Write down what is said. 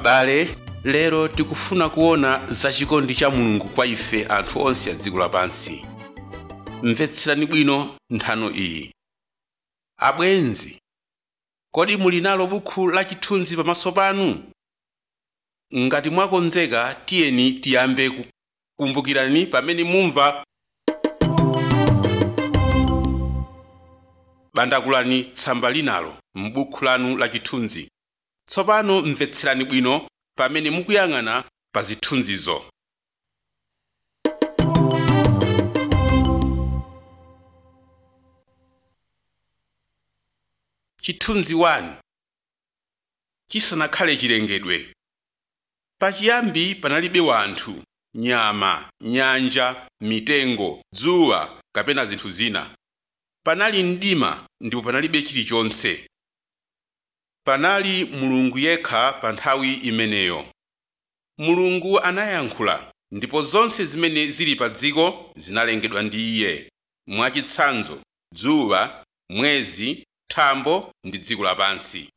abale lero tikufuna kuona za chikondi cha mulungu kwa ife anthu onse a dziko lapansi mvetserani bwino nthano iyi abwenzi kodi muli nalo bukhu la chithunzi pamaso panu ngati mwakonzeka tiyeni tiyambe kukumbukirani pamene mumva bandakulani tsamba linalo m'bukhu lanu la chithunzi tsopano mvetserani bwino pamene mukuyang'ana pa zithunzizo chithunzi 1 chisanakhale chilengedwe pachiyambi panalibe wanthu nyama nyanja mitengo dzuwa kapena zinthu zina panali mdima ndipo panalibe chilichonse panali mulungu yekha pa nthawi imeneyo mulungu anayankhula ndipo zonse zimene zili pa dziko zinalengedwa ndi iye mwachitsanzo dzuwa mwezi thambo ndi dziko lapansi